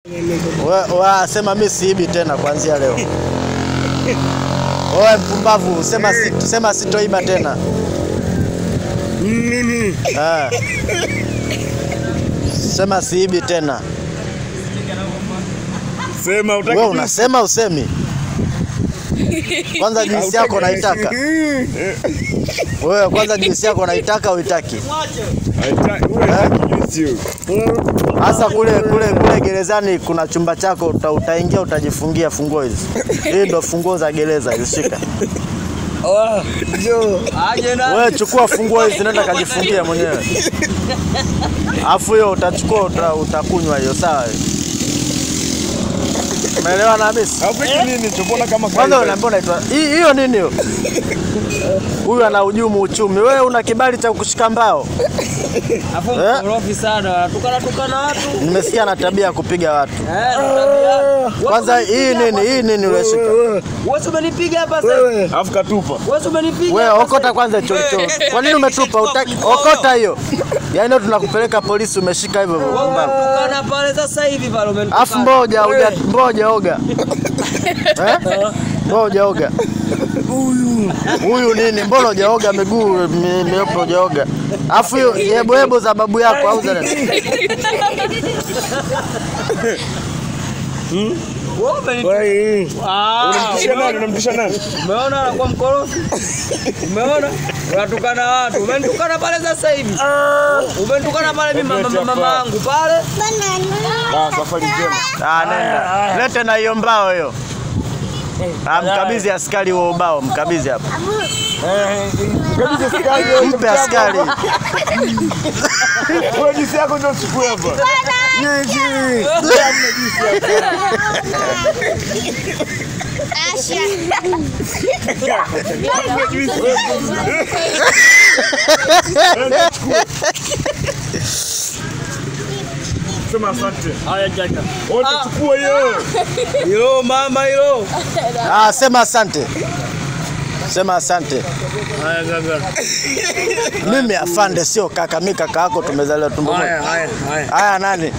We- wa- Sema mi siibi tena kuanzia leo. Oe mpumbavu, sema si- sema sitoiba tena. Nini? Ah. Sema siibi tena. Sema utaki Wewe unasema usemi? Kwanza jinsi yako naitaka. Wewe kwanza jinsi yako naitaka uitaki? Hasa kule kule kule gerezani kuna chumba chako uta, utaingia utajifungia funguo hizi. Hii ndo funguo za gereza hizi, shika. Aje na Wewe chukua funguo hizi nenda kajifungia mwenyewe. Alafu hiyo utachukua uta, utakunywa hiyo sawa. Umeelewa na Hamisi? nini chopona kama Kwanza unaambia unaitwa hii- hiyo nini hiyo? Huyu ana hujumu uchumi. Wewe una kibali cha kushika mbao? hapo Eh? mkorofi sana. Tukana tukana watu. Nimesikia na tabia ya kupiga watu. Eh, ndo tabia. Kwanza hii nini? Hii nini ulioshika? Wewe umenipiga hapa sasa. Alafu katupa. Wewe umenipiga. Wewe hapa okota sasa. kwanza hicho hicho. Kwa nini umetupa? Utaki okota hiyo. Yaani leo tunakupeleka polisi umeshika hivyo hivyo. Wewe pumbavu. umetukana pale sasa hivi pale umenitukana. Afu mboja uja mboja oga. Eh? Mboja oga. Huyu huyu nini? Mbona hujaoga miguu mi- meupe hujaoga? Afu hiyo yebo yebo za babu yako au za nani? Wewe umenitukana. Ah, Unamtisha nani? Unamtisha nani? Umeona anakuwa mkorofi? Umeona? Unatukana watu. Umenitukana pale sasa hivi. Umenitukana pale mimi mama mama- mama yangu pale. Ah, safari njema. Ah, nenda. Lete na hiyo mbao hiyo. Ah, mkabidhi askari wa ubao, mkabidhi hapa. Mpe askari. Wewe jinsi yako ndio chukue hapa. Sema asante. Haya jaka. Wote chukua hiyo. Hilo mama hilo. Ah, sema asante. Sema asante. Haya gaga. Mimi afande sio kaka, mimi kaka yako tumezaliwa tumbo moja. Haya haya haya. Haya nani?